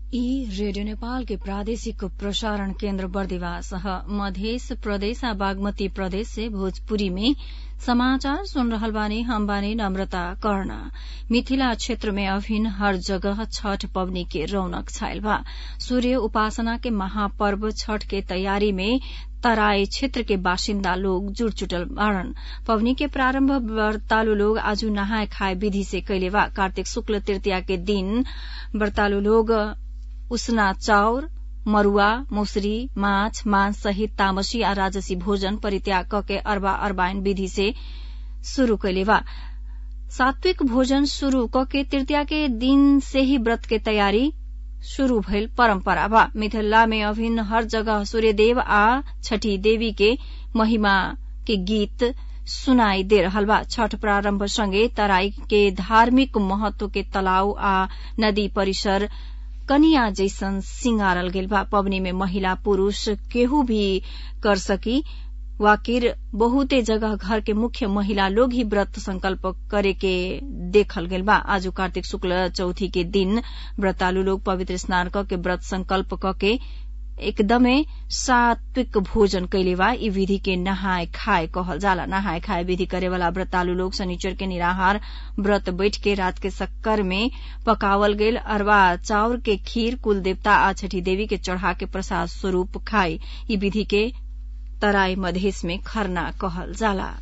ई रेडियो नेपाल के प्रादेशिक प्रसारण केन्द्र बर्दिवास ह मधेस प्रदेश आ बागमती प्रदेश से भोजपुरी में समाचार सुन रहल बानी हम बानी नम्रता कर्ण मिथिला क्षेत्र में अभिन हर जगह छठ पवनी के रौनक छायल बा सूर्य उपासना के महापर्व छठ के तैयारी में तराई क्षेत्र के बासिन्दा लोग जुट जुटल बाड़न पवनी के प्रारम्भ व्रतालु लोग आज नहाय खाय विधि से कैले बा कार्तिक शुक्ल तृतीया के दिन व्रतालु लोग उसना चाउर मरूआ मौसरी माछ मांस सहित तामसी आ राजसी भोजन परित्याग कके अरबा अरबाइन विधि से शुरू कैले बा सात्विक भोजन शुरू कके तृतीया के दिन से ही व्रत के तैयारी शुरू भइल परम्परा बा मिथिला में अभिन्न हर जगह सूर्यदेव आ छठी देवी के महिमा के गीत सुनाई दे रहल बा छठ प्रारम्भ सँगै तराई के धार्मिक महत्व के तलाव आ नदी परिसर कनिया जैसन सिंगारल गेल बा पवनी में महिला पुरूष केहू भी कर सकी वाकिर बहुते जगह घर के मुख्य महिला लोग ही व्रत संकल्प करे के देखल गेल बा आज कार्तिक शुक्ल चौथी के दिन व्रतालु लोग पवित्र स्नान क के व्रत संकल्प क के एकदमै सात्विक भोजन कैले बा ई विधि के नहाय खाय कहल जाला नहाय खाय विधि करेवाला व्रतालु लोग शनिचर के निराहार व्रत बैठ के रात के शक्कर में पकावल गेल अरवा चाउर के खीर कुल देवता आ छठी देवी के चढ़ा के प्रसाद स्वरूप खाई ई विधि के तराई मधेस में खरना कहल जाला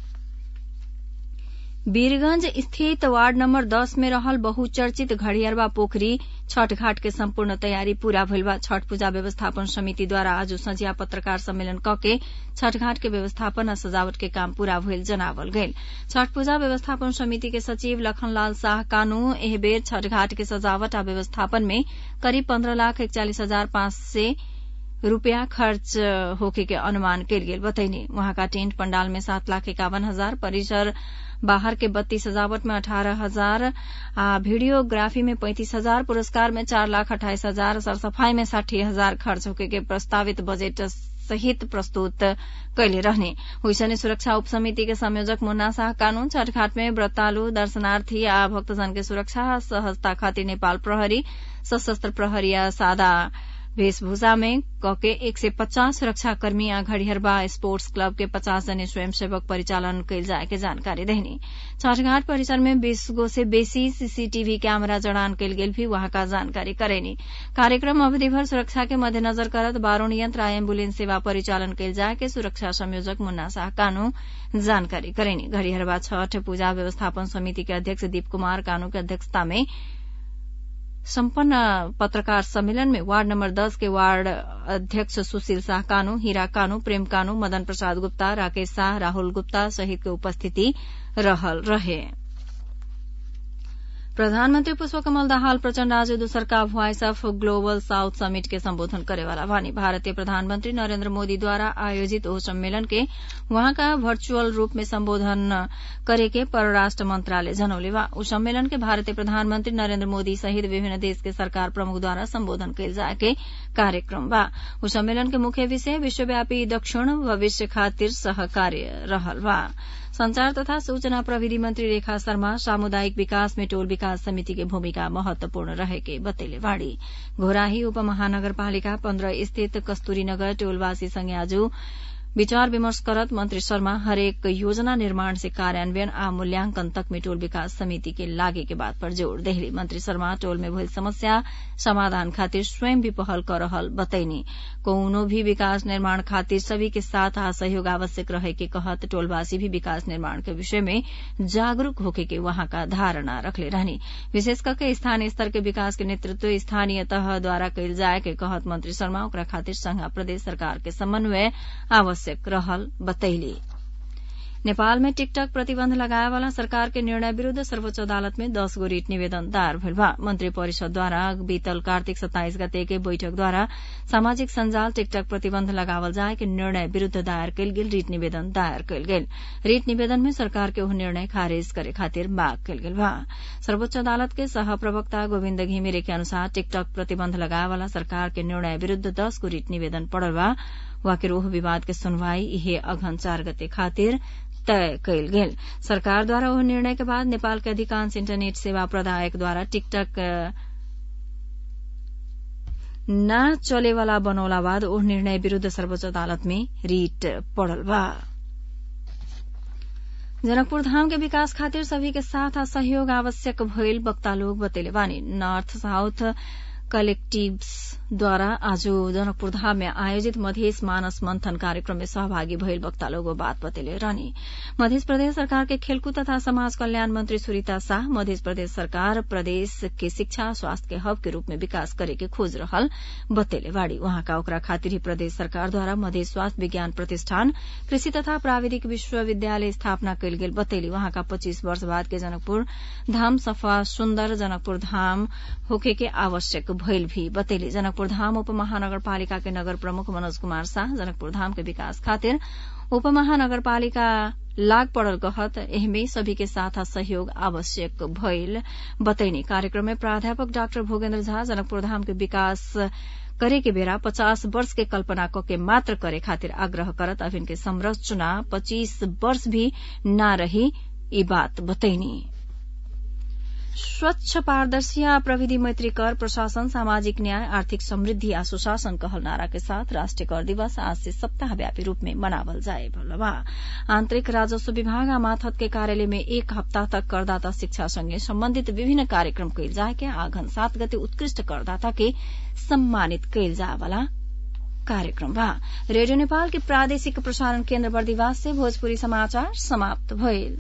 वीरगंज स्थित वार्ड नम्बर दस में रहल बहुचर्चित घड़ियरवा पोखरी छठ घाट के सम्पूर्ण तैयारी पूरा भइल बा छठ पूजा व्यवस्थापन समिति द्वारा आज संझिया पत्रकार सम्मेलन कके छठ घाट के व्यवस्थापन आ सजावट के काम पूरा भइल जनावल गइल छठ पूजा व्यवस्थापन समिति के सचिव लखनलाल शाह कानू एह बेर छठ घाट के सजावट आ व्यवस्थापन में करीब पन्द्रह लाख इकचालीस हजार पाँच सय रूपियाँ खर्च होके के अनुमान कयल गेल बतैनी वहाँका टेन्ट पंडाल में सात लाख इक्यावन हजार परिसर बाहर के बत्तीस सजावट में अठारह हजार आ वीडियोग्राफी में पैंतीस हजार पुरस्कार में चार लाख अट्ठाईस हजार सरसफाई में साठी हजार खर्च होके के प्रस्तावित बजेट सहित प्रस्तुत कैले रहने हुईसने सुरक्षा उप समिति के संयोजक मुन्ना शाह कानून छठ घाट में व्रतालु दर्शनार्थी आ भक्तजन के सुरक्षा सहजता खातिर नेपाल प्रहरी सशस्त्र प्रहरी आ सादा वेशभूषा में कके एक सय पचास सुरक्षाकर्मी आ घड़िहरबा स्पोर्ट्स क्लब के पचास जने स्वयंसेवक परिचालन कैल जाए के जानकारी देहनी छठघाट परिसर में बीस गो से बेसी सीसीटीवी कैमरा जड़ान कैल गेल भी वहां का जानकारी करेनी कार्यक्रम अवधिभर सुरक्षा के मध्यनजर करत बारूण यंत्र आ एम्बुलेंस सेवा परिचालन कैल जाए के सुरक्षा संयोजक मुन्ना शाह कानू जानकारी करेनी घड़िहरबा छठ पूजा व्यवस्थापन समिति के अध्यक्ष दीप कुमार कानू के अध्यक्षता में सम्पन्न पत्रकार सम्मेलन में वार्ड नम्बर दस के वार्ड अध्यक्ष सुशील शाह कानू हीरा कानू प्रेम कानू मदन प्रसाद गुप्ता राकेश शाह राहुल गुप्ता सहित के उपस्थिति रहल रहे प्रधानमन्त्री पुष्पकमल दाहाल प्रचण्ड आज दोसरका voice of global south summit के सम्बोधन करेवाला बानी भारतीय प्रधानमन्त्री नरेन्द्र मोदीद्वारा आयोजित ओ सम्मेलन के वहाँका वर्चुअल रूप में सम्बोधन करेके परराष्ट्र मन्त्रालय जनौले बा उ सम्मेलन के भारतीय प्रधानमन्त्री नरेन्द्र मोदी सहित विभिन्न देश के सरकार प्रमुखद्वारा सम्बोधन कैल जाए के कार्यक्रम बा उ सम्मेलन के मुख्य विषय विश्वव्यापी दक्षिण भविष्य खातिर सहकार्य रहल बा संचार तथा सूचना प्रविधि मंत्री रेखा शर्मा सामुदायिक विकास में टोल विकास समिति की भूमिका महत्वपूर्ण रहेके बतैले बाड़ी घोराही उपमहानगरपालिका पन्ध्र स्थित कस्तूरीनगर टोलवासी संगे आज विचार विमर्श करत मंत्री शर्मा हरेक योजना निर्माण से कार्यान्वयन आ मूल्यांकन तक में टोल विकास समिति के लागे के बात पर जोड़ देहली मंत्री शर्मा टोल में भइल समस्या समाधान खातिर स्वयं भी पहल कर रहल बतैनी कौनो भी विकास निर्माण खातिर सभी के साथ आ सहयोग आवश्यक रहे के कहत टोलवासी भी विकास निर्माण के विषय में जागरूक होके के वहां का धारणा रखले रहनी विशेष करके स्थानीय स्तर के विकास के नेतृत्व स्थानीय तह द्वारा कैल जाए के कहत मंत्री शर्मा ओकरा खातिर संघ प्रदेश सरकार के समन्वय आवश्यक आवश्यक रहल बतैली नेपाल में टिकटक प्रतिबन्ध लगाए वाला सरकार के निर्णय विरूद्ध सर्वोच्च अदालत में दस गो रिट निवेदन दायर भेल बा मंत्री परिषद द्वारा बीतल कार्तिक सत्ताइस गते के बैठक द्वारा सामाजिक संजाल टिकटक प्रतिबन्ध लगावल जाए के निर्णय विरूद्ध दायर कयल गेल रिट निवेदन दायर कयल गेल रिट निवेदन में सरकार के ओह निर्णय खारिज करे खातिर माग कयल गेल बा सर्वोच्च अदालत के सह प्रवक्ता गोविन्द घिमिरे के अनुसार टिकटक प्रतिबन्ध लगाए वाला सरकार के निर्णय विरूद्ध दस गो रिट निवेदन पड़ल बा वाकिर ओह विवाद के सुनवाई इहे अघन चार गते खातिर तय कयल गेल सरकार द्वारा ओह निर्णय के बाद नेपाल के अधिकांश इंटरनेट सेवा प्रदायक द्वारा टिकटक ना चलेवाला बनौला बाद ओ निर्णय विरूद्ध सर्वोच्च अदालत में रीट पड़ल बा जनकपुर धाम के विकास खातिर सभी के साथ सहयोग आवश्यक भइल वक्ता लोग बतेले बानी नॉर्थ साउथ कलेक्टिव्स द्वारा आज जनकपुर धाम में आयोजित मधेस मानस मंथन कार्यक्रम में सहभागी भइल वक्ता लोग बात बतेले रहनी मध्य प्रदेश सरकार के खेलकूद तथा समाज कल्याण मंत्री सुरीता शाह मध्य प्रदेश सरकार प्रदेश के शिक्षा स्वास्थ्य के हब के रूप में विकास करे के खोज रहल बतेले बाड़ी वहाँका ओकरा खातिर ही प्रदेश सरकार द्वारा मध्य स्वास्थ्य विज्ञान प्रतिष्ठान कृषि तथा प्राविधिक विश्वविद्यालय स्थापना कयल गेल बतेली वहाँका पच्चीस वर्ष बाद के जनकपुर धाम सफा सुन्दर जनकपुर धाम होखे के आवश्यक भइल भी बतेली जनकपुर धाम उपमहानगरपालिका के नगर प्रमुख मनोज कुमार शाह जनकपुर धाम के विकास खातिर उपमहानगरपालिका लाग पड़ल कहत एहमे सभी के साथ सहयोग आवश्यक भइल बतैनी कार्यक्रम में प्राध्यापक डाक्टर भोगेन्द्र झा जनकपुर धाम के विकास करे के बेरा पचास वर्ष के कल्पना क के मात्र करे खातिर आग्रह करत अभिन के संरचना पच्चीस वर्ष भी न रही ई बात बतैनी स्वच्छ पारदर्शी आ प्रविधि मैत्री कर प्रशासन सामाजिक न्याय आर्थिक समृद्धि आ सुशासन कहल नारा के साथ राष्ट्रीय कर दिवस आज से सप्ताहव्यापी रूप में मनावल जाए बा आंतरिक राजस्व विभाग आ माथत के कार्यालय में एक हप्ताह तक करदाता शिक्षा संगे सम्बन्धित विभिन्न कार्यक्रम कयल जाए के आघन सात गते उत्कृष्ट करदाता के सम्मानित कयल जाए वाला कार्यक्रम बा रेडियो नेपाल के प्रादेशिक प्रसारण केन्द्र बर्दिवास से भोजपुरी समाचार समाप्त भइल